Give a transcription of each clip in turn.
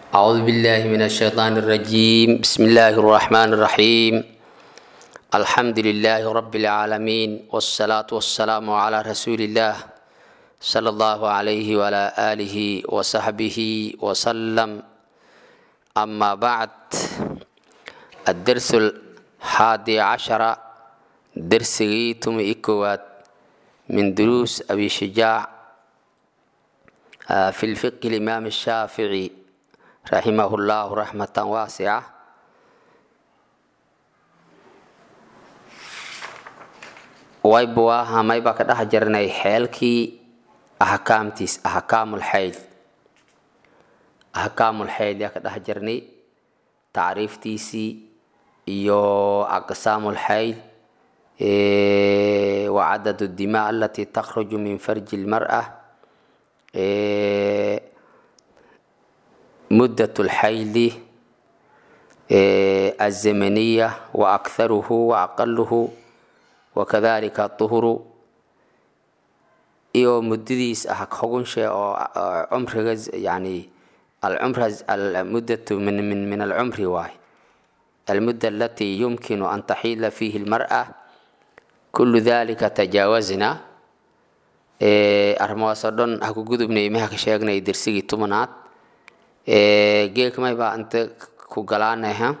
أعوذ بالله من الشيطان الرجيم بسم الله الرحمن الرحيم الحمد لله رب العالمين والصلاة والسلام على رسول الله صلى الله عليه وعلى آله وصحبه وسلم أما بعد الدرس الحادي عشر درس غيتم إكوات من دروس أبي شجاع في الفقه الإمام الشافعي رحمه الله رحمة واسعة wayba waa hamayba ka dhex jirnay xeelkii axkaamtiis axkaamulxayd axkaamulxayd yaa ka dhex jirnay tacriiftiisii iyo aqsaamulxayd wa cadad dima alati takhruju min farji lmar'a مدة الحيض الزمنية وأكثره وأقله وكذلك الطهر iyo mudadiis ah xugun shay oo cumriga yani alcumr almuddatu min min min alcumri waay المدة التي يمكن أن تحيل فيه المرأة كل ذلك تجاوزنا arrimahaasoo dhan ha ku gudubnay imaha ka sheegnay dersigii tobanaad geelkamay baa inta ku galaanaha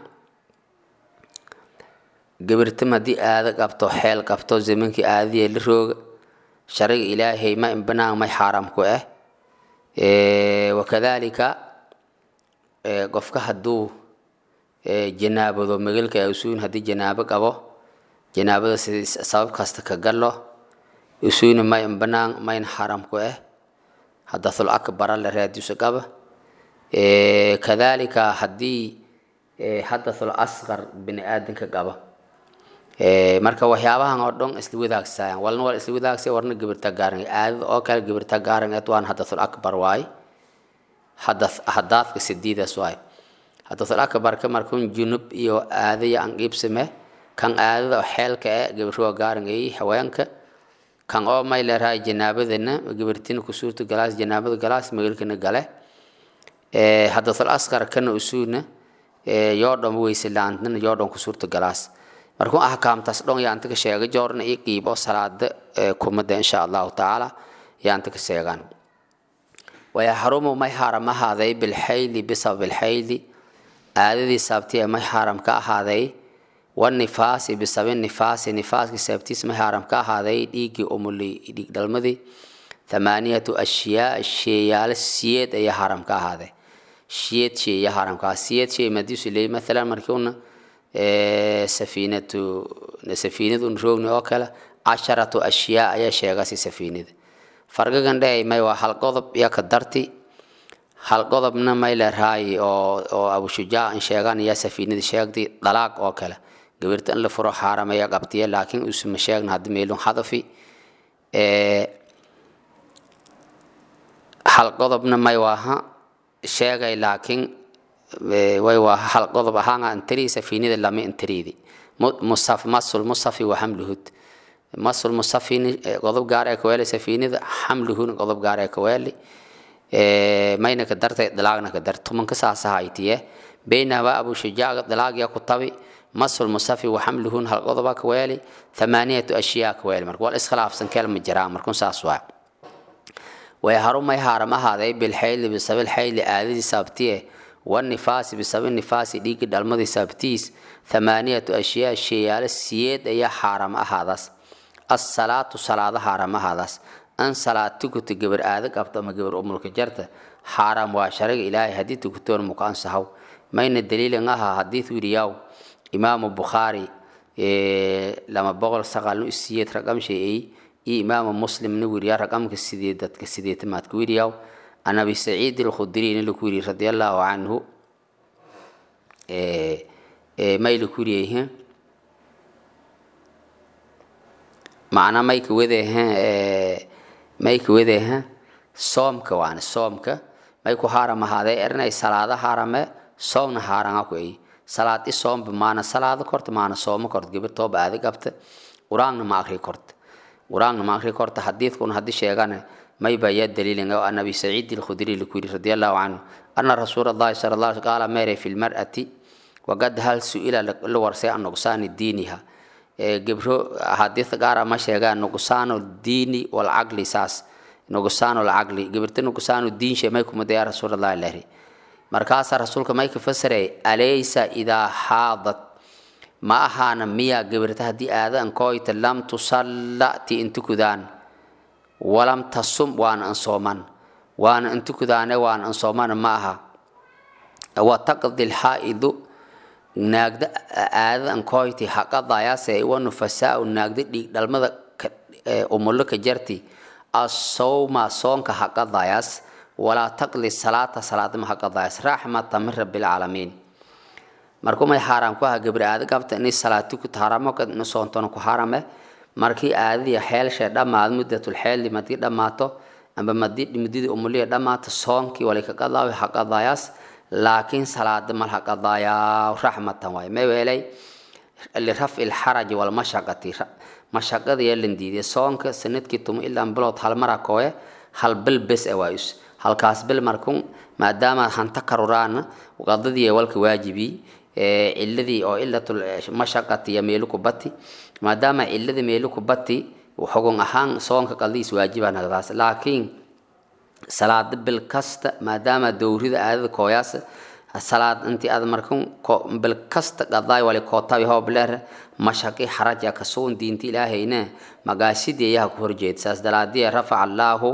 gabirtam haddii aada qabto xeel qabto zamankii aadadiya la rooga shariga ilaahay ma banaan may xaaraam ku ah wakadalika qofka hadduu janaabado magalka usuun haddii janaabo qabo janaabada si sabab kasta ka galo usuuna may banaan mayn xaaraam ku ah hadathul akbara la raadiso qaba kadalika haddii hadathul asqar bini aadanka qaba marka waxyaabahan oo dhan isla wadaagsayan walna waa isla wadaagsa warna gabirta gaaran aadada oo kale gabirta gaaran eed waan hadathul akbar waay hadath hadaadka sidiidaas waay hadathul akbarka markun junub iyo aadaya an qiibsame kan aadada xeelka e gabirwa gaaran ay haweenka kan oo may leerahay janaabadana gabirtina ku suurta galaas janaabada galaas magalkana gale hadathul asqar kana usuuna yoo dhan weyse laantana yoo dhan ku suurta galaas markuu ahkaamtaas dhon yaanta ka sheega joorna ii qiibo salaada kumada insha allahu tacaala yaanta ka sheegaan wayaxrumu may xaaram ahaaday bilxayli bisabab ilxayli aadadii saabti may xaaram ka ahaaday wanifaasi bisabi nifaasi nifaaskii saabtiis may xaaram ka ahaaday dhiiggii umuli dhiig dhalmadii thamaaniyatu ashyaa sheeyaalo siyeed ayaa xaaram ka ahaaday siyeed shay ayaa xaaram ka ahaaday siyeed shay madiisu leeyahy mathalan markii una safiinatu safiinadu roogni oo kale casharatu ashyaa ayaa sheegasi safiinada fargagan dhehey may waa hal qodob iyo ka darti hal qodobna may leerahay oo oo abushujaac in sheegaan ayaa safiinada sheegtay dalaaq oo kale gabirta in la furo xaaramaya qabtiya laakiin usuma sheegna haddi meelun hadafi hal qodobna may waaha sheegay laakiin way waa hal qodob ahaanga intiri safiinada lama intiridi musaf masul musafi wa hamluhud masul musafini qodob gaar ee kaweeli safiinada hamluhun qodob gaar ee kaweeli mayna ka dartay dalaagna ka dar tumanka saasahaytiye baynaba abu shujaac dalaagya ku tabi masul musafi wa hamluhun hal qodoba kaweeli thamaaniyatu ashyaa kaweeli marka wal iskhilaafsan kelma jiraa markun saas waa way harumay haaram ahaaday bilxayli bisabil xayli aadadii saabtiye wanifaasi bisabi nifaasi dhiigga dhalmadii saabtiis thamaaniyatu ashyaa sheeyaalo siyeed ayaa xaaram ahaadaas assalaatu salaado xaaram ahaadaas an salaad tukuta gabar aada qabto ama gabar umulka jarta xaaram waa shariga ilaahay haddii tukutoon muka ansahaw mayna daliilin aha hadiid wiriyaw imaamu bukhaari lama boqol saqaalnu isiyeed raqam sheeyey iyo imaamu muslimna wiriyaa raqamka sideedadka sideetamaadka wiriyaw عن أبي سعيد الخدري لكوري رضي الله عنه ما لكوري معنى ما يكوذي ما يكوذي صومك وعن صومك ما يكو حرام هذا إرنا صلاة حرام صوم حرام أكوي صلاة الصوم بمعنى صلاة كرت معنى صوم كرت قبل توب هذا قبت قرآن ما أخري كرت قرآن ما أخري كرت حديث كون حديث شيئا may ba ya daliilin oo anabi saciid al-khudri likuri radiyallahu anhu anna rasuulullaahi sallallahu alaihi wasallam qaala meere fil mar'ati waqad hal su'ila la warsay an nuqsaani diiniha gebro xadiis gaara ma sheegaan nuqsaanu diini wal caqli saas nuqsaanu lcaqli gebirta nuqsaanu diin shee may kumada yaa rasuulullahi lari markaasaa rasuulka may ka fasiray alaysa idaa xaadat ma ahaana miya gebirta haddii aadan koyta lam tusalla ti intukudaan walam tasum waana ansooman waana intukudaane waana ansooman ma aha wa taqdi lxaa'idu naagda aadada ankoyti haqadayaase wa nufasaau naagda dhiig dhalmada umulo ka jarti asawma soonka haqadayaas walaa taqdi salaata salaadama haqadayaas raxmata min rabbilcaalamiin markumay xaaraam ku aha gabri aada qabta inay salaati ku taharamo ina soontona ku harame markii aadadii xeelshe dhammaad muddatul xeeldi madii dhammaato amba madii mudidii umuliya dhammaato soonkii walay ka qadaawi haqadayaas laakiin salaada mal haqadayaa raxmatan waay ma weelay lirafci lxaraji walmashaqati mashaqada yaa lan diiday soonka sanadkii tumo ilaa bilood hal mara kooye hal bil bes e waayus halkaas bil markun maadaama hanta karuraan qadadii walka waajibi ciladii oo ilatul mashaqati iyo meelu ku bati maadaama ciladii meelu ku bati xugun ahaan soonka qadiis waajiba nagdaas laakiin salaada bil kasta maadaama dowrida aadada kooyaas salaad intii aad markan bil kasta qadaay wali kootabi hoobleer mashaqi xaraja kasuun diinta ilaahayna magaasidii ayaa ku horjeed saas dalaadii rafaca allaahu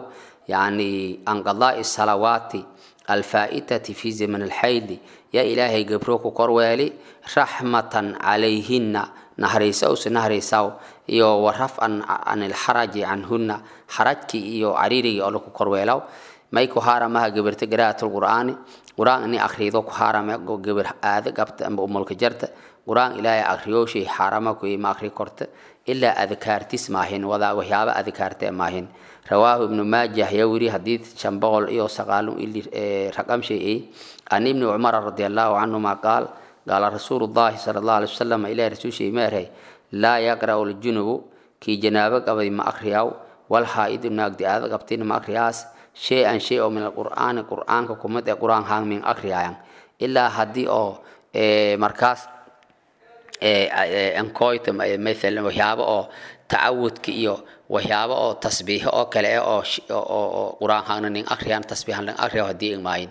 yani an qadaai salawaati alfaa'itati fi zaman alxaydi yaa ilaahay gabro ku korweeli raxmatan calayhinna nahraysaws nahraysaw iyo wa rafcan can ilxaraji canhunna xarajkii iyo cariirigii oo laku korweelaw may ku haaramaha gabirta garaatul qur'aani qur'aan ini akrido ku haarame gabir aada qabta amba umulka jarta qur'aan ilaahay akriyooshay xaarama kuyi ma akri korta ilaa adkaartis maahin wada waxyaaba adkaarte maahin rawaahu ibnu maajah yaa wiri xadiid shan boqol iyo sagaal ili raqam shay an ibni cumara radi allahu canhuma qaal qaala rasuulu llahi sala allahu alay wasalam ilahi rasuulshay meerhay laa yaqra'u ljunubu kii janaabo qabay ma akriyaw wal haa'idu naagdi aada qabtin ma akriyaas shay an shay oo min alqur'aani qur'aanka kumid ee qur'aan haan min akriyaayan ilaa haddii oo markaas ankoyta mathalan waxyaabo oo tacawudka iyo waxyaabo oo tasbiixo oo kale eh oo oo qur'aan haana nin akriyaan tasbiixan nin akriya haddii igmaayin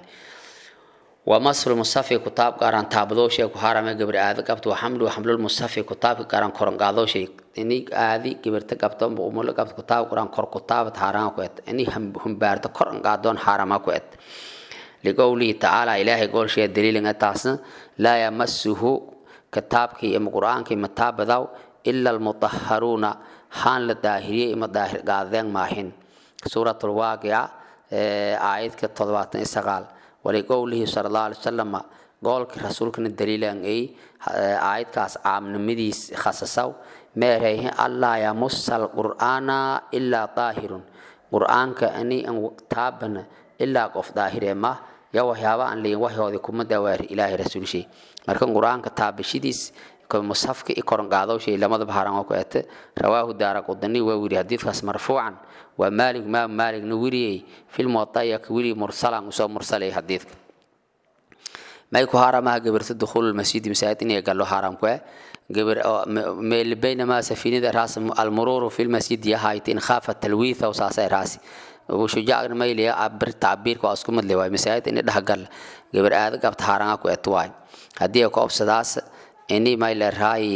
ومصر مصفي كتاب قارن تابدوشي كهارم قبر آذي قبط وحمل وحمل المصفي كتاب قارن كورن قادوشي إني آذي قبرت قبط بأمول قبط كتاب قارن كور كتاب تهاران كويت إني هم هم بارت كورن قادون حارم كويت لقوله تعالى إلهي قول شيء الدليل أتاسن لا يمسه كتاب كي إم قرآن كي متاب ذو إلا المطهرون حان للداهرية إما داهر قادين ماهن سورة الواقعة آيات كتضباطن إسغال ولقوله صلى الله عليه وسلم قولك رسولكنا الدليل أن أي آيات كاس عام نمديس خصصو ميريه الله يمس القرآن إلا طاهر قرآن كأني أن تابنا إلا قف ظاهر ما يا وحيابا أن لين وحي هذه كم دوار إله رسول شيء مركن قرآن كتاب شديس كمصحف كيكورن قادو شيء لما ذبحران وكأت رواه دار قدني ووري حديث خاص مرفوعا ومالك ما مالك نوري في الموطأ يكوري مرسلا وسو مرسلي حديث ما يكو حرام قبر دخول المسجد مساجد إني قال له حرام كوي قبر بينما سفينة راس المرور في المسجد يهايت إن خاف التلويث وساسي راسي وشجاع ما يلي عبر تعبير كو اسكو مدلي واي مساجد إني دهقل قبر آد قبت حرام كوي تواي هديه كو أبسداس إني ما يلي راي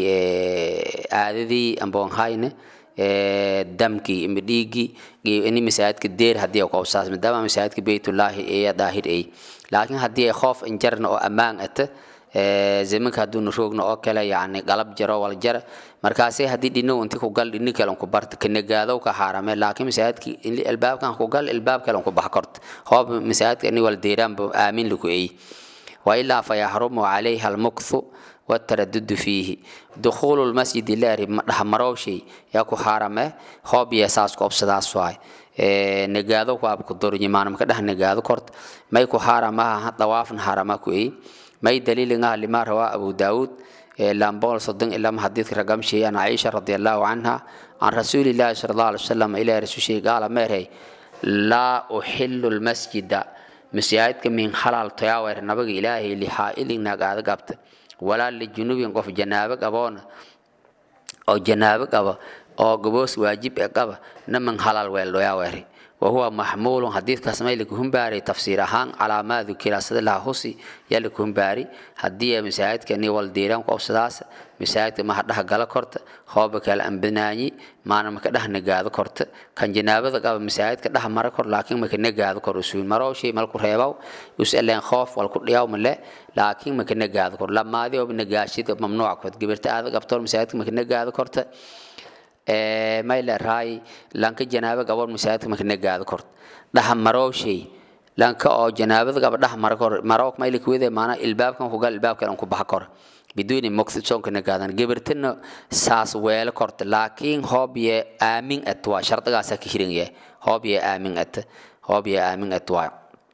آددي أمبون هاينه damkii ima dhiiggii ini masaajidka deer haddii ay qoobsaas maadaama masaajidka beytullaahi ee daahir ay laakiin haddii ay khoof injarna oo ammaan ata zamanka hadduuna roogna oo kale yacni qalab jaro wal jara markaasay haddii dhinow inti ku gal dhini kalen ku barta kanagaadow ka haarame laakiin masaajidki albaabkan ku gal albaab kalen ku bax korta hoob masaajidka ini wal deeraanba aamin laku eey wailaa fayaxrumu calayha almukthu والتردد فيه دخول المسجد لاري دحمروشي ياكو حرمه هوب يساس كوب سداس واي نغادو كواب كدور يمان مكا دح نغادو كورت ماي كو حرمه طواف حرمه كوي ماي دليل nga لما روى ابو داود لامبول صدق الا حديث رقم شيء عن عائشه رضي الله عنها عن رسول الله صلى الله عليه وسلم الى رسول شيء قال ميري laa uxilu lmasjida masaajidka min halal toyaawayr nabaga ilaahay lixaa'ilin nagaada gabta walaa lijunubin qof janaabo qaboona oo janaabo qaba oo gaboos waajib e qaba naman halal weeldhoyaawayri wahuwa maxmuulun xadiidkaas may lakuhumbaari tafsiir ahaan calaa maa dukira sida laha husi yaa lakuhumbaari haddii masaajidka ni wal diiran qobsadaas masaajidka maha dhaha gala korta hooba kala ambanaanyi maana maka dhaha nagaado korta kan janaabada qaba masaajidka dhaha mara kor laakiin maka nagaado kor usuun maroo shay malku reebaw us eleen khoof wal ku dhiyaw male laakiin maka nagaado kor lamaadi oo nagaashid mamnuuc kod gabirta aada qabtoon masaajidka maka nagaado korta mayla raay lanka janaaba gaboon masaajidka maka nagaado kort dhaha marowshay lanka oo janaabada gaba dhaha mara kor marowk mayla kuwede maana ilbaabkan kugal ilbaabka ku baxa kor biduuni muqsid soonka nagaadan gabartina saas weelo korta laakiin hoob ye aamin at waa shardigaasa ka hirin ye hoob ye aamin at hoob ye aamin at waa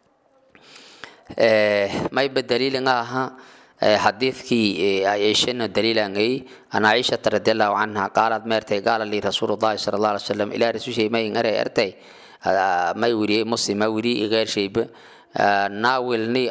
mayba daliilanga aha حديثكي عائشة دليلا أي أن عائشة رضي الله عنها قالت مرتي قال لي رسول الله صلى الله عليه وسلم إلى رسول شيء ما ينقرأ أرتي ما يوري مسلم ما يوري غير شيء ناولني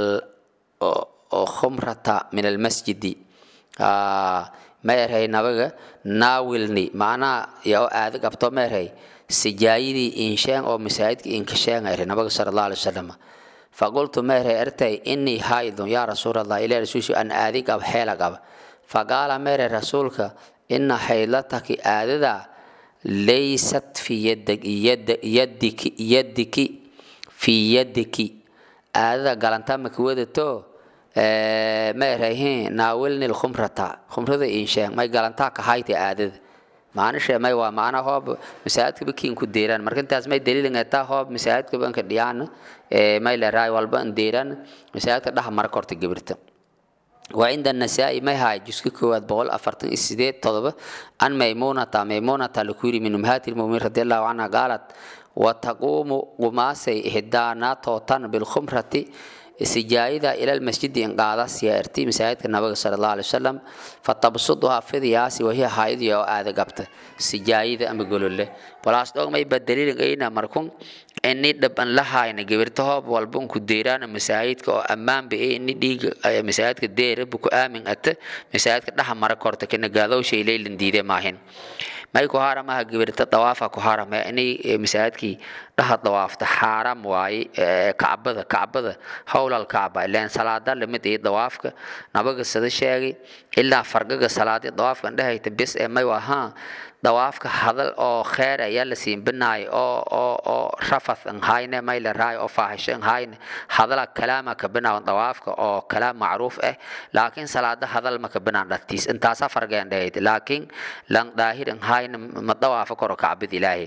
الخمرة من المسجد ما يرهي نبغى ناولني معنا يا آذك أبطو ما يرهي سجايدي إنشان أو مساعدك إنكشان يرهي نبغى صلى الله عليه وسلم فقلت مهر ارتي إني هايض يا رسول الله إلى رسول أن آذيك أب حيلك أب فقال مهر رسولك إن حيلتك آذذا ليست في يدك يد يدك يدك في يدك آذذا قال أنت مكودتو مهر هين ناولني الخمرة خمرة إنشاء ما قال أنت كهايتي آذذ maanisha may waa macna hoob masaajidka bakiin ku deeraan marka intaas may daliilin taa hoob masaajidka banka dhiyaan may la raay walba an deeraan masaajidka dhaha mara korta gabirta وعند النساء ما هاي جزء كواد بقول أفرتن السيدة طلبة أن ميمونة ميمونة لكوري من أمهات المؤمنين رضي الله عنها قالت وتقوم قماسي إحدانا توتن بالخمرة سجايدة إلى المسجد إن قاعدة سيارتي مساعدة النبي صلى الله عليه وسلم فتبسطها في ذياسي وهي حائض يو آذى قبت سجايدة أم يقولوا له ولا أصدق ما يبدلين أين مركون إني دبن لها إن جبرتها والبون كديران مساعدة أو أمام بإيه إني ديج مساعدة دير بكو آمن أت مساعدة لها مركورت كنا قادوا شيء ليل نديده ماهن may ku haaramaha gabirta dawaafa ku haarama inay masaajidkii dhaha dawaafta xaaram waaye kacbada kacbada howlal kacba ilaan salaada lamid iyo dawaafka nabaga sida sheegay ilaa fargaga salaadii dawaafkan dhehayta bis ee may ahaa dawaafka hadal oo kheer ayaa la siinbinaay oo oo oo rafath an hayne may la raay oo faahisho an hayne hadala kalaama ka binaawan dawaafka oo kalaam macruuf ah laakiin salaada hadal ma ka binaan dhatiis intaasa fargeen dhahayd laakiin lan daahir an hayne ma dawaafa koro kacbid ilaahay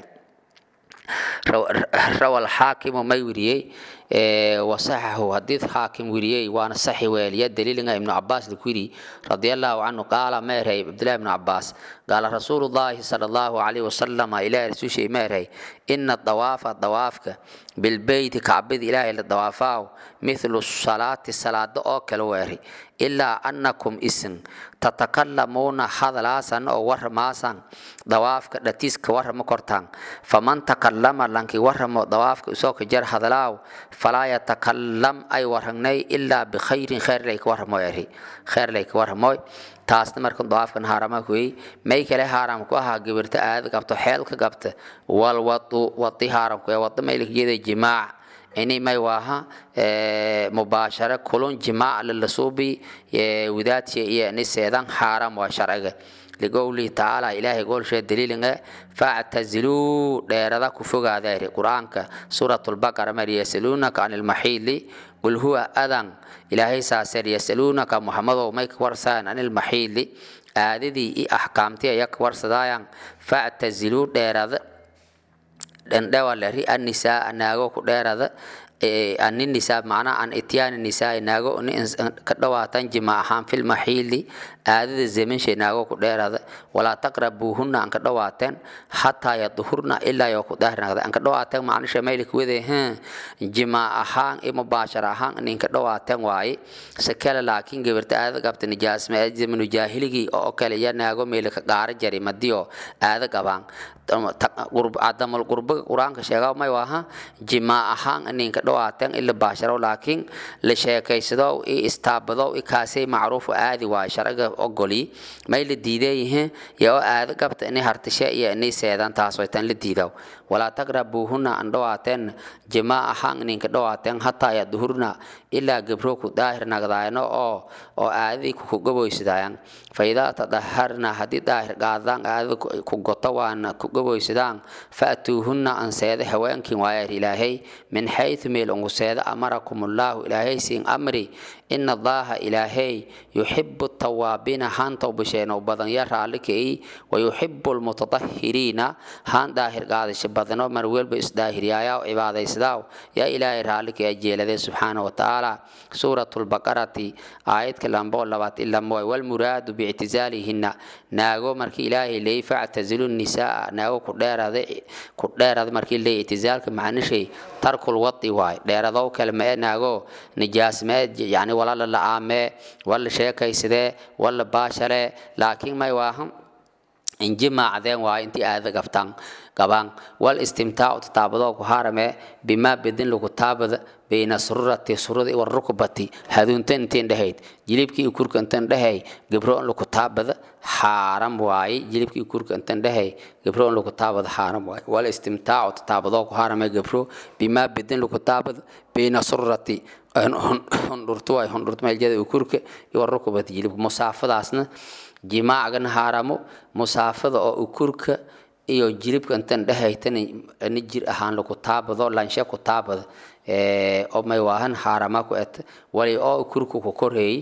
روى الحاكم ما يوريي وصححه حديث حاكم وريي وانا صحي ويلي دليل ابن عباس الكوري رضي الله عنه قال ما رهي عبد الله بن عباس قال رسول الله صلى الله عليه وسلم الى رسول شيء ما رهي ان الطواف الطوافك بالبيت كعبد اله الطوافاو مثل الصلاة الصلاة او كالواري إلا أنكم اسم تتكلمون حضلاسا أو ورماسا ضوافك دتيس كورم كورتان فمن تكلم لنك ورم ضوافك سوك جر حضلاو فلا يتكلم أي ورهني إلا بخير خير ليك ورمو يري خير ليك ورمو taasna markan dawaafkan haarama kuwey may kale haaram ku ahaa gabirta aad qabto xeelka qabta wal wadu wadi haaram ku wada maylikiyada jimaac ini may waaha mubaashara kulun jimaac lalasuubi wadaadshi iyo ni seedan xaaram waa sharciga ligowlihi tacaala ilaahay goolshee daliilinga factaziluu dheerada ku fogaadeeri qur-aanka suuratulbaqara mar yasaluunaka can ilmaxiili qul huwa adan ilaahay saaseer yasaluunaka muxamadow may ka warsaan can ilmaxiili aadadii iyo axkaamtii aya ka warsadaayaan factaziluu dheerada dhandhawaleri annisaa naago ku dheerada ani nisaa macnaha an ityaani nisaa naago ka dhawaatan jima ahaan fil maxiili aadada zemanshay naago ku dheerada walaa taqrabuuhunna an ka dhawaateen hataa yaduhurna ilaa yoo ku daahirnaqda an ka dhawaateen macnisha maylik wede jima ahaan i mubaashar ahaan ninka dhawaateen waaye sakala laakiin gabarta aada qabta nijaasma zamanu jaahiligii oo kale ya naago meelika qaara jari madiyo aada qabaan cadamal qurbaga qur-aanka sheegaa may waaha jimaa ahaan ninka dhawaateen ila baasharo laakiin la sheekaysado i istaabado i kaasay macruufu aadi waay sharciga ogoli may la diideeyihiin yaa oo aada qabta inay hartishe iyo inay seedaan taas way tan la diidaw walaa taqrabuuhunna an dhawaateen jimaa ahaan ninka dhawaateen hataa yaduhurna ilaa gabro ku daahir nagdaayno oo oo aadadii ku gaboysadaayan faidaa tadaharna haddii daahir qaadaan aadada ku goto waana ku gaboysadaan faatuuhunna an seeda haweenkin waayar ilaahay min xayثu meel ungu seeda amarakum ullaahu ilaahay siin amri ina allaha ilaahay yuxibu tawaabiina haan towbasheeno badan ya raallikii wayuxibu lmutatahiriina haan daahir qaadasho badano mar welba isdaahiriyaayaa cibaadaysadaaw yaa ilaahay raallikii ajeelade subxaana watacaala suurat lbaqarati aayadka lamboo labaad ilamoy walmuraadu biictizaalihinna naago markii ilaahay leey factazilu nisaa naago ku dheerada ku dheerada markii leey ictizaalka macnishay tarkul wadi waay dheeradow kale mae naago nijaas mee yani wala la la-aamee wala sheekaysadee wala baashale laakiin may waahan injimaacdeen waayo intii aada gabtaan qabaan wal istimtaacu tataabadoo ku harame bimaa bedin lagu taabada bayna sururati surudi war rukbati haduunta intiin dhahayd jilibkii kurka intan dhahay gabro in lagu taabada xaaram waaye jilibkii kurka intan dhahay gabro in lagu taabada xaaram waaye wal istimtaacu tataabadoo ku harame gabro bimaa bedin lagu taabada bayna sururati hundhurtu waay hundhurtu meeljada kurka iyo war rukbati jilibka musaafadaasna jimaacgana haaramo musaafada oo ukurka iyo jilibka intan dhehaytan ni jir ahaan lagu taabado lanshe ku taabada oo may waahan haarama ku et wali oo ukurka ku koreey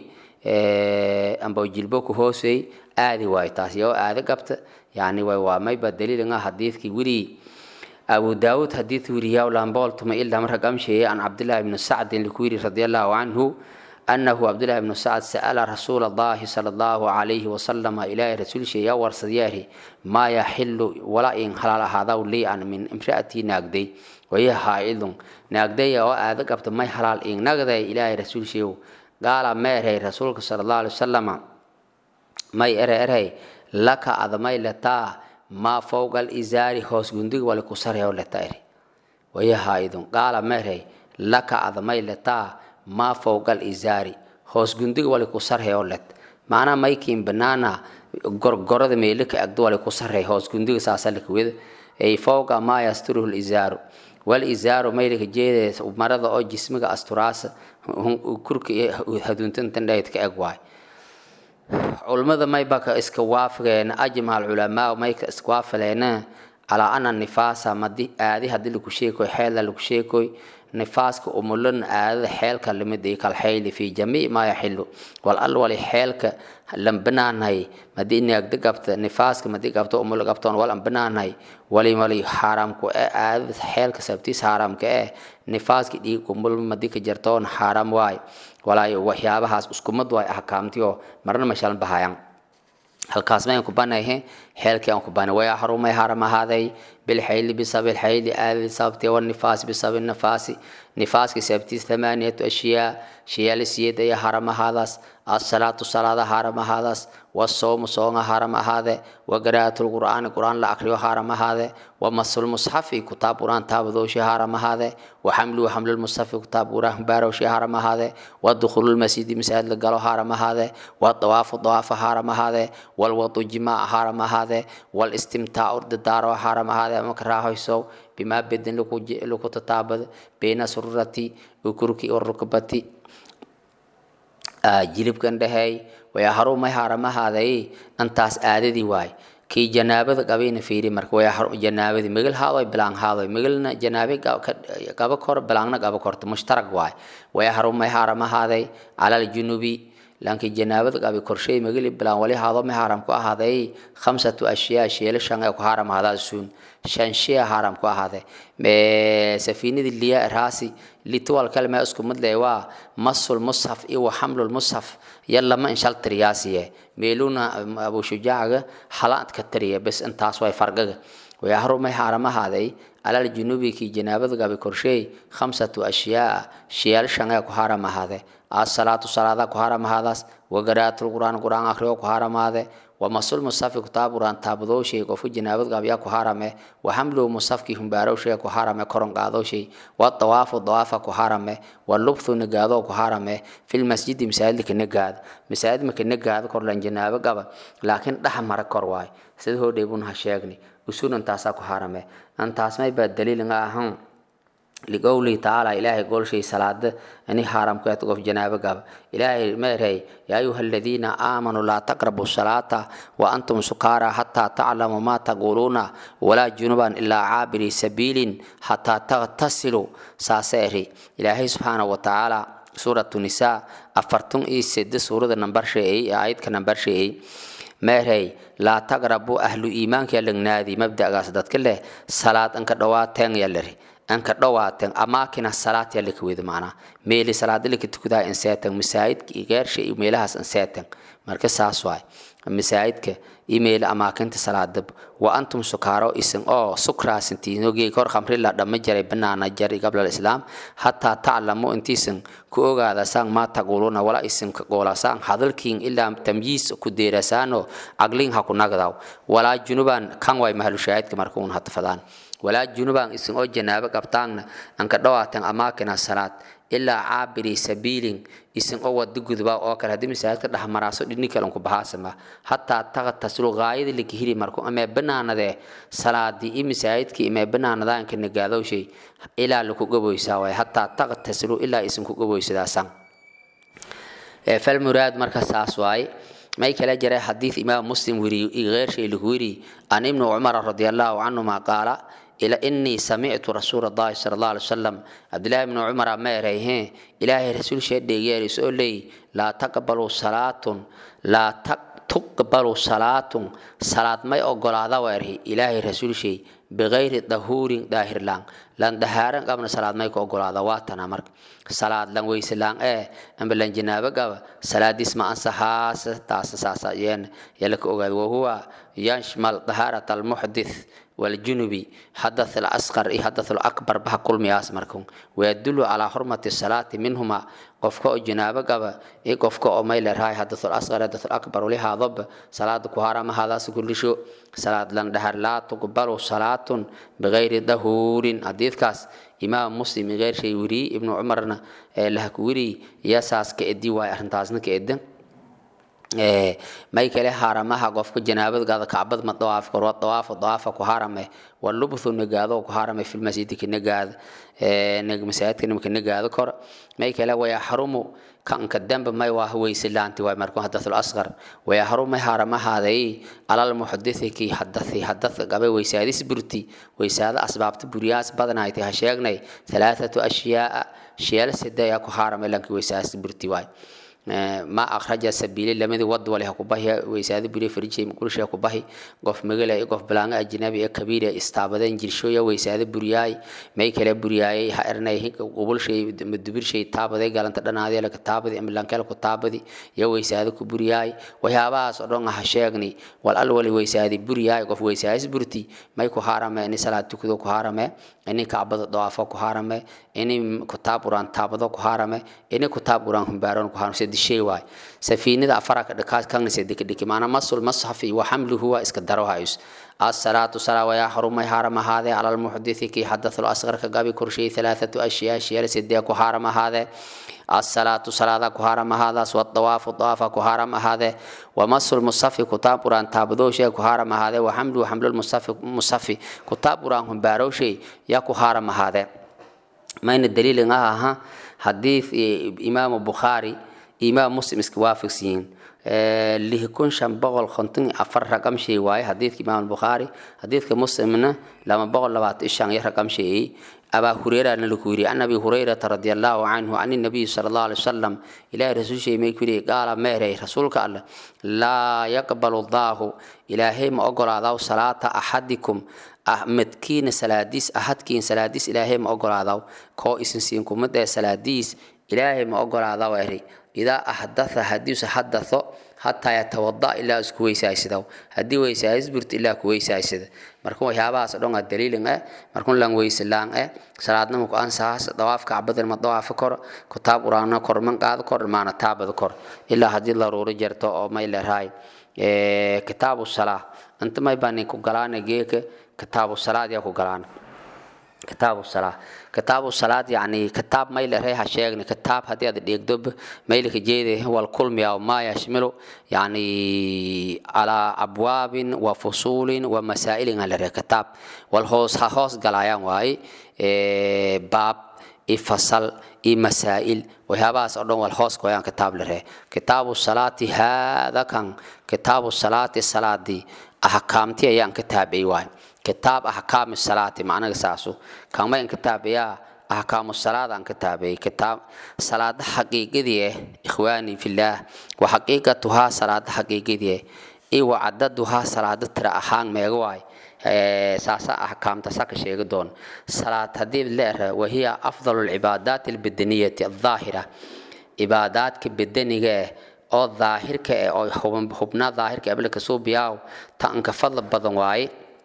amba jilbo ku hooseey aadi waay taas yoo aada qabta yani way waa mayba daliilanga hadiidkii wili abu daawud hadiid wiriyaa lambooltuma ilaa marka gamsheeye an cabdillahi bni sacdin likuwiri radi allahu canhu أنه عبد الله بن سعد سأل رسول الله صلى الله عليه وسلم إلى رسول شيء ورصدياره ما يحل ولا إن حلال هذا لي أن من امرأتي ناقدي وهي حائض ناقدي أو آذك أبت ما حلال إن ناقدي إلى رسول شيء قال ما رأي رسولك صلى الله عليه وسلم ما يرى أرى لك أذمي لتا ما فوق الإزار هوس جندق ولا كسره ولا تأري وهي حائض قال ما رأي لك أذمي لتا maa fowga alizaari hoos gundiga wali ku sarhay oo led macnaa maykiin banaana gorgorada meelika agdo wali ku sarhay hoos gundiga saasalika weda ay fowga maa yasturuhu lizaaru wal izaaru maylika jeede marada oo jismiga asturaasa kurka iyo haduuntantan dhahid ka eg waay culimmada maybaka iska waafageen ajmaca alculamaa mayka iska waafaleena calaa ana nifaasa madi aadi hadii lagu sheekoy xeela lagu sheekoy nifaaska umulan aadada xeelka lamid kalxayli fi jamiic maa yaxilu wal al wali xeelka lambanaanhay madii naagda qabta nifaaska madii qabta umul qabtoon wal ambanaanhay wali wali xaaraamku ee aadada xeelka sabtiis xaaraamka eh nifaaska dhiig umul madii ka jartoon xaaraam waay walaay waxyaabahaas iskumad waay ahkaamtiyo marna mashalan bahayaan halkaas mayan ku banayhe xeelkii aan ku banay way harumay haram ahaaday bilxayli bisabi lxayli aadadi sababti wanifaasi bisabi nafaasi nifaaski sababtiis thamaaniyatu ashyaa shiyaali siyad ayaa haram ahaadaas asalaatu salaada haram ahaadaas wasoomu soonga haram ahaade wagaraatu lqur'aani qur'aan la akriyo haram ahaade wamasulmusxafi kutaab qur'aan taabadooshi haram ahaade waxamluhu xamlulmusxafi kutaab qur'aan baarowshi haram ahaade wadukhulu lmasjidi masaajid la galo haram ahaade wadawaafu dawaafa haram ahaade walwadu jimaa haram ahaade walistimtaacu dadaaro haram ahaade ama ka raahoysow bimaa bedin lagu tataabado bayna sururati ukurki warukbati jilibkan dhaheey waya harumay haramahaaday dhantaas aadadii waay kii janaabada qabayna fiiri marka waya janaabadii migil haadoy bilaan haadoy migilna janaabe qaba kor bilaangna qaba korto mushtarag waay waya harumay haramahaaday calal junubi laakiin janaabada qabi korshay magili bilaan wali haado ma haram ku ahaaday khamsatu ashyaa sheelo shan ee ku haram ahadaa suun shan shee haram ku ahaade safiinadii liya raasi lituwal kalma isku mid leh waa masul mushaf iyo wa xamlul mushaf yallama inshal tiriyaasiye meeluna abu shujaaga halaad ka tiriya bes intaas way fargaga ويحرم حرم هذه على الجنوب كي جنابة قبل كرشي خمسة أشياء شيال شنغا كهارم هذا الصلاة صلاة كهارم هذا وقراءة القرآن قرآن آخره كهارم هذا ومسؤول مصاف كتاب قرآن تابدو شيء كفو جنابة قبل كهارم وحمله مصاف كي هم بارو شيء كهارم كرن قادو شيء والطواف الضواف كهارم واللبث نقادو كهارم في المسجد مساجد كنقاد مساجد مكنقاد كرلن جنابة قبل لكن دحمر كرواي سيده ديبون هشيغني usuul intaasaa ku harame antaas may baa daliil nga ahan liqowlihi tacaala ilaahay golshay salaada ani haramkeed qof janaabo gaba ilaahay meerhay yaa ayuha aladiina aamanuu laa taqrabu salaata wa antum sukaara xataa taclamu maa taquuluuna walaa junuban ilaa caabiri sabiilin xataa taqtasiluu saase eri ilaahay subxaana wa tacaala suuratu nisaa afartun iyo sede suurada nambar sheeyey aayadka nambar sheeyey meerhay laa taqrabu ahlu iimaanka lagnaadi mabdagaas dadka leh salaad anka dhawaateen yalari anka dhawaateen amaakina salaad yalika weda macnaa meeli salaada lika tukadaa inseeten masaajidka geersha iyo meelahaas inseeten marka saas waay masaajidka iyo meeli amaakinta salaadab wa antum sukaaro isin oo sukraasintiinogii kor khamri la dhamma jaray banaana jari qabla islaam hataa taclamu intiisan ku ogaada saan maa taquuluuna wala isin goolasaan hadalkiin ilaa tamyiis ku deerasaano caglin ha ku nagdaw walaa junuban kan way mahalushaahidka marka un hatafadaan walaa junuban isin oo janaabo qabtaanna anka dhawaatan amaakina salaad ilaa caabiri sabiilin isin oo wada gudba oo kale haddii masaajidka dhexmaraaso dhini kalen ku bahaasama hataa taqtasilu gaayada laka hiri marku amee banaanadee salaadii iyo masaajidkii imee banaanadaanka nagaadowshay ilaa laku gaboysaa waay hataa taqtasilu ilaa isin ku gaboysadaasan falmuraad marka saas waaye may kala jira xadiid imaam muslim weriyo iyo keershay lagu weriy an ibnu cumar radi allahu canhuma qaala إلى إني سمعت رسول الله صلى الله عليه وسلم عبد الله بن عمر ما ريه إلهي رسول شيء ديجير يقول لي لا تقبلوا صلاة لا تقبلوا صلاة صلاة ما يقول هذا وره إلهي رسول شيء بغير ظهور ظاهر لان لان دهارن قبل صلاة ما يقول هذا واتنا مرك صلاة لان ويس لان إيه أم بلان جنابة قبل صلاة اسم أنسحاس تاس ساسا ين يلك أقول وهو يشمل طهارة المحدث والجنوبي حدث الأصغر إيه حدث الأكبر بها كل مياس مركون ويدل على حرمة الصلاة منهما قفك جنابة قبا إيه قفك أميل رهاي حدث الأصغر حدث الأكبر ولها ضب صلاة كهارة ما هذا سكل شو صلاة لن دهر لا تقبل صلاة بغير ظهور حديث كاس إمام مسلم غير شيء وري ابن عمرنا لهك وري يساس كإدي واي أرنتازنا كإدن may kale haramaha qofka janaabad gaada kacbad ma dawaaf karo dawaaf dawaafa ku harame walubthu nagaado ku harame fil masjid ki nagaad nag masaajidka nimka nagaado kor may kale way xarumu kan ka damba may waa weysilaanti way markuu hadathul asghar way xarumu haramaha day alal muhaddith ki hadathi hadath gabe weysaadis burti weysaada asbaabta buriyaas badanaaytay ha sheegnay thalathatu ashyaa shiyal sidaya ku harame lanki weysaadis burti way ما أخرج سبيل لمدي ود ولا كباه ويساد بري فريج كل شيء كباه قف مجلا قف بلانغ أجنبي كبير استعبدين جرشويا ويساد برياي ما يكلا برياي هرنا هيك قبل شيء مدبر شيء تابدي قال أنت دنا هذا لك تابدي أم لانكلا كتابدي يا ويساد كبرياي ويا باس أدون هشيغني والأول ويساد برياي قف ويساد برتي ما يكو حرام إني صلاة تكذو كحرام إني كعبد ضعفا كحرام إني كتاب قرآن تابدو كحرام إني كتاب قرآن هم بارون كحرام سيد shay waay safiinada afaraka dhakaas kana sedeka dhiki maana masul masxafi wa xamluhu waa iska daro hayus الصلاة صلاة ويا حرم حرم هذا على المحدث كي حدث الأصغر كقابي كرشي ثلاثة أشياء أشياء سيديك حرم هذا الصلاة صلاة كهرم هذا والطواف الطواف كهرم هذا ومس المصف كتاب قرآن تابدو شيء كهرم هذا وحمل حمل المصف مصف كتاب قرآن هم بارو شيء يا كهرم هذا ما إن الدليل إنها حديث إمام البخاري imaam muslim iska waafaqsiyiin lihi kun shan boqol konton afar raqam shay waaye xadiidka imaam albukhaari xadiidka muslimna lama boqol labaatan shan iyo raqam sheeyey abaa hureyra lagu yiri an abi hurayrata radi allahu canhu an nabiy sala allahu alay wasalam ilahay rasuul shay may ku yiri qaala meerey rasuulka alle laa yaqbalu allahu ilaahay ma ogolaadaw salaata axadikum midkiina salaadiis ahadkiin salaadiis ilaahay ma ogolaadaw koo isin siin kumada salaadiis ilaahay ma ogolaadaw eri idaa ahdatha hadiisu hadatho hataa yatawada ilaa isku weysaaysadaw haddii weysaayis burto ilaa ku weysaaysada marka waxyaabahaas o dhan aa daliilin eh markun lan weyse laan eh salaadnama ku ansahaas dawaafka cabadin ma dawaafa kor kutaab quraana kor man qaado kor maana taabada kor ilaa haddii daruuro jarto oo may leerahay kitaabu salaa inta may baa ku galaana geeka kitaabu salaad yaa ku galaana kitaabu salaa kitaabu salaad yani kitaab mayl erey ha sheegni kitaab haddii aad dheegdob maylka jeede wal kulmiya maa yashmilu yani calaa abwaabin wa fusuulin wa masaa'ilin halere kitaab wal hoos ha hoos galayaan waaye baab i fasal i masaa'il waxyaabahaas oo dhan wal hoos goyaan kitaab lere kitaabu salaati haada kan kitaabu salaati salaadii ahkaamti ayaan kitaabay waaye kitaab ahkaami salaati macnaga saasu kamayn kitaabayaa ahkaamu salaad aan kitaabay kitaab salaada xaqiiqadii eh ikhwaani fillaah wa xaqiiqatuhaa salaada xaqiiqadii eh iyo wa cadaduhaa salaada tira ahaan meega waay saasa ahkaamta saka sheegi doon salaad haddii leera wahiya afdalu lcibaadaati albadaniyati aldaahira cibaadaadka badaniga eh oo daahirka eh oo hubnaa daahirka ablika suubiyaaw ta anka fadla badan waaye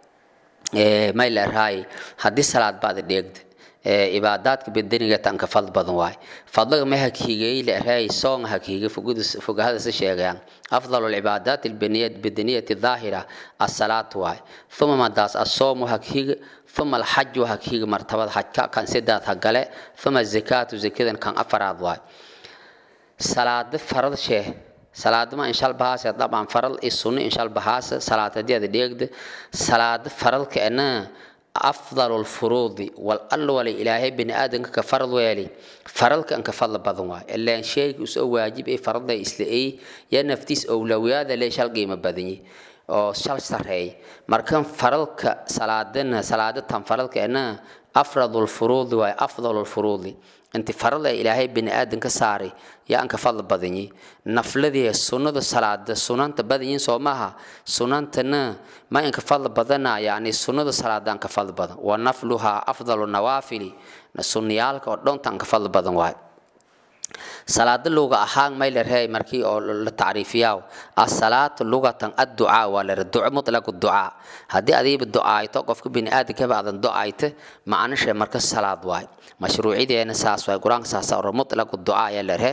may leerahay haddii salaad baad dheegda cibaadaadka bedeniga tanka fadl badan waay fadlaga ma hakhiigay leerahay soong hakhiiga fogahadasa sheegayaan afdalu lcibaadaat albedaniyati daahira asalaat waay uma madaas asoomu hakhiiga uma alxaju hakhiiga martabada xajka kan sidaad hagale uma zakaatu zakadan kan afaraad waay salaada farad sheeh salaadama inshal bahaase dabcan faral i sunno inshal bahaase salaad haddii aad dheegda salaada faralka ana afdalu lfuruudi wal alla wala ilaahay bini aadanka ka farad weeli faralka anka fadla badan waay ilaan sheega usoo waajib ay farada isla ay yaa naftiis owlawiyaada lee shal qiimo badanyi oo shal sareey markan faralka salaadana salaada tan faralka ana afradu lfuruudi waay afdalu lfuruudi inti farada ilaahay bini aadan ka saaray yaa anka fadl badanyi nafladii sunnada salaada sunanta badanyiin soo maaha sunantana ma inka fadl badana yani sunnada salaada anka fadl badan wa nafluhaa afdalu nawaafili sunniyaalka oo dhonta anka fadl badan waay salaada luga ahaan may lerey markii oo la tacriifiyaa asalaatu lugatan adducaa waa lere duco mutlaqu ducaa haddii adiiba ducaayto qofka bini aadankaba aadan ducaayta macnishe marka salaad waay mashruucideena saas waay qur-aanka saasa oro mutlaqu ducaa yaa lere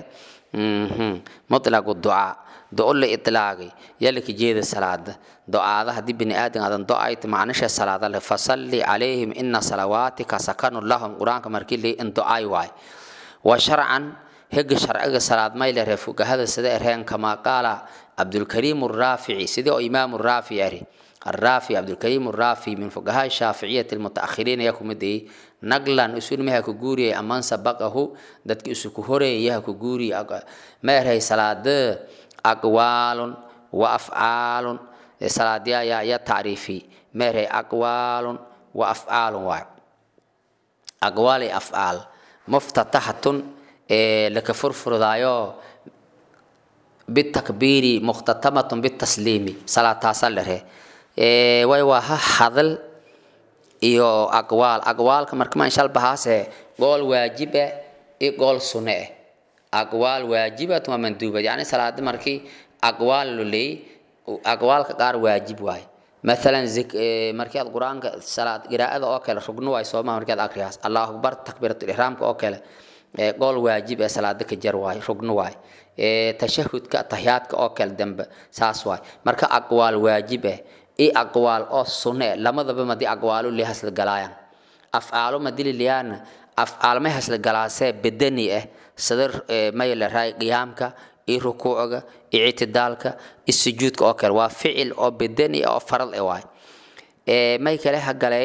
mutlaqu ducaa do la itlaaqay yalaka jeeda salaada do-aada haddii bini aadan aadan do-ayta macnishe salaada le fasalli calayhim ina salawaatika sakanu lahum qur-aanka markii le in do-ay waay wa sharcan hega sharciga salaad maylere fugahada sida ereen kamaa qaala cabdulkariim raafici sidii oo imaam raafici ari الرافي عبد الكريم الرافي من فقهاء الشافعية المتأخرين يكم دي نقلا أسول مها كجوري أمان سبقه دتك أسكهوري يها كجوري ما هي صلاة أقوال وأفعال صلاة يا يا تعريفي ما هي أقوال وأفعال واحد أقوال أفعال مفتتحة لك فرفر دايو بالتكبير مختتمة بالتسليم صلاة صلى way waa ha hadal iyo aqwaal aqwaalka markama inshal bahaase gool waajib ah iyo gool sunne ah aqwaal waajibat waa manduuba yani salaada markii aqwaal lo leey aqwaalka qaar waajib waay مثلا زك markii aad quraanka salaad qiraa'ada oo kale rugno way soo markii aad akhriyaas Allahu akbar takbiratul ihraamka oo kale ee gool waajib ee salaada ka jar waay rugno waay ee tashahhudka tahiyaadka oo kale dambe saas waay marka aqwaal waajib ah i aqwaal oo sunne lamadaba madi aqwaalu li hasla galayaan afcaalo madili liyaan afcaal ma hasla galaasee bedani ah sadar may la raay qiyaamka i rukuucga i ictidaalka i sujuudka oo kale waa ficil oo bedani oo faral ah waay ee may kale ha galay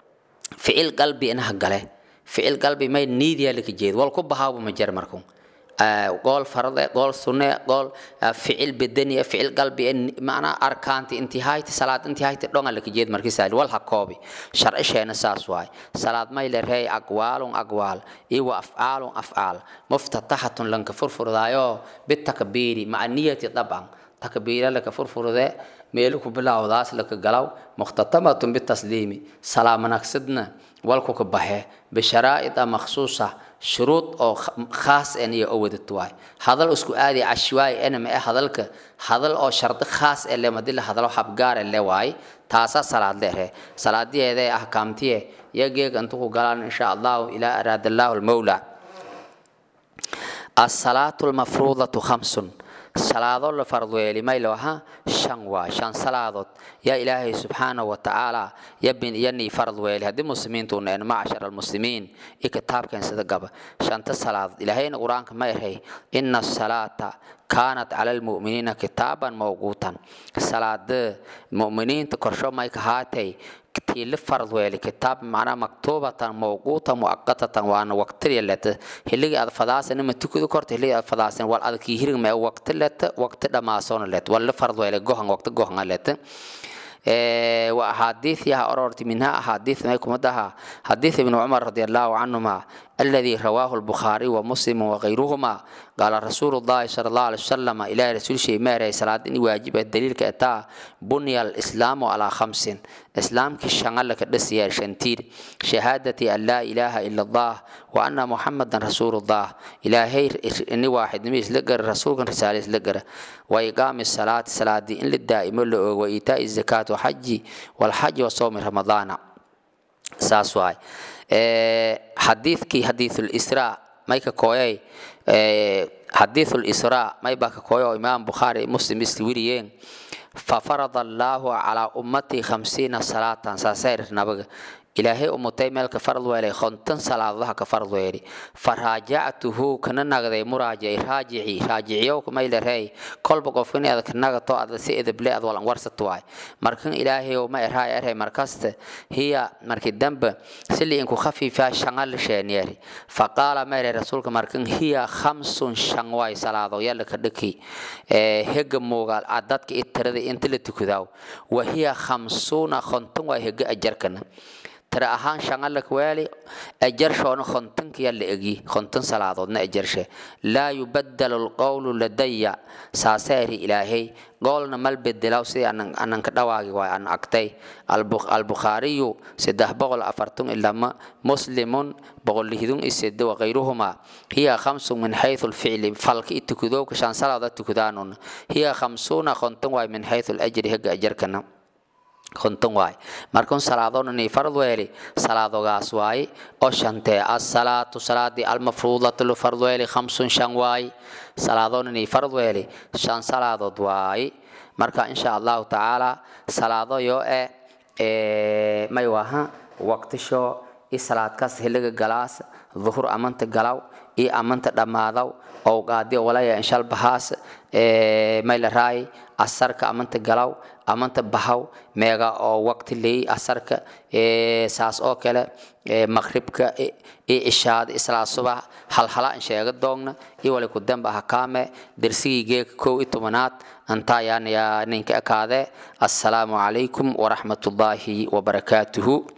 ficil qalbi ina ha gale ficil qalbi may niidiya laka jeed wal ku bahaabo ma jar markuu قول فرض قول سنة قول فعل بدني فعل قلبي معنى أركان انتهاية صلاة انتهاية دون لك جيد مركز سال والها كوبي شرع شيء نساس واي صلاة ما يلرهي أقوال أقوال إيوا أفعال أفعال مفتتحة لنك فرفر دايو بالتكبير مع النية طبعا تكبير لك فرفر ذا ميلك بلا وداس لك قلو مختتمة بالتسليم سلام نقصدنا والكو كبحه بشرائط مخصوصة شروط أو خاص أن يؤودت واي هذا اسكو آدي عشوائي أنا ما هذا هذا أو شرط خاص اللي ما دل هذا حبقار اللي واي تاسا صلاة له صلاة دي هذا أحكامتي يجيك أنتو قالان إن شاء الله إلى أراد الله المولى الصلاة المفروضة خمس salaado la farduyeeli maylo ahaa shan waa shan salaadood yaa ilaahay subxaana wa tacaala yabin iyanii farad weeli haddii muslimiintu neen macshar almuslimiin i kitaabkeen sida gaba shanta salaadood ilaahayna qur-aanka ma erhay ina asalaata kaanat cala almu'miniina kitaaban mawquutan salaada mu'miniinta korsho may kahaatay tiili farad weeli kitaab macnaa maktuubatan mawquuta muaqatatan waana waqtiya leta hiligi aad fadaasan ma tukudi korta hiligi aad fadaasan wal adkii hirig ma waqti leta waqti dhamaasoona let wal farad weeli gohan waqti gohan leta وأحاديث يا أرورت منها أحاديث ما يكون مدها حديث ابن عمر رضي الله عنهما الذي رواه البخاري ومسلم وغيرهما قال رسول الله صلى الله عليه وسلم إلى رسول شيء ما صلاة واجب الدليل كأتا بني الإسلام على خمس إسلام كشغل لك دسيا شنتير شهادة أن لا إله إلا الله وأن محمدا رسول الله إلهي إني واحد نميس لقر رسول رسالة لقر وإقام الصلاة صلاة دي إن للدائم وإيتاء الزكاة وحج والحج وصوم رمضان ساس واي حديثكي حديث الإسراء مايكا كويي حديث الإسراء ما يبقى كويو إمام بخاري مسلم استويريين ففرض الله على أمتي خمسين صلاة ساسير نبغ إلهي أمتي ملك فرض ويلي خنتن صلاة الله كفرض ويلي فراجعته كنا نغذي مراجعي راجعي راجعيو كما إلى رأي كل بقفين هذا كنا نغطو هذا سيد بلي أدوال أنوار ستواي مركن إلهي وما إرهاي إرهاي مركزت هي مركي الدنب سلي إنكو خفيفة شغل شانيري فقال ما إلى رسولك مركن هي خمس شنواي صلاة يلا كدكي هج موغال عددك إتردي انت لتكذاو وهي خمسون خنتن وهي أجركنا tira ahaan shangalak weeli ajarshoona khontankiya la egi khontan salaadoodna ajarshe laa yubaddalu lqowlu ladaya saaseeri ilaahay goolna mal bedelaw sidii anan ka dhawaagi waay an agtay albukhaariyu saddex boqol afartun ilama muslimun boqol lihidun isede wakayruhuma hiya khamsun min xaythu lficli falka i tukudowka shan salaada tukudaanun hiya khamsuuna khontan waay min xaythu lajri hega ajarkana konton waay markun salaadoonani farad weeli salaadogaas waaye oo shantee asalaatu salaadii almafruudatu lufard weeli khamsun shan waaye salaadoonani farad weeli shan salaadood waaye marka insha allahu tacaala salaado yoo e may waha waqtisho i salaadkaas hiliga galaas duhur amanta galaw i amanta dhammaadaw owgaadiyo walaya inshal bahaas may la raay asarka amanta galaw amanta bahaw meega oo waqti leey asarka saas oo kale maqribka i ishaada islaa subax halhala in sheega doogna i wali ku damba hakaame dersigii geeka kow i tobanaad antaa yaan yaa ninka ekaadee assalaamu calaykum waraxmatullaahi wabarakaatuhu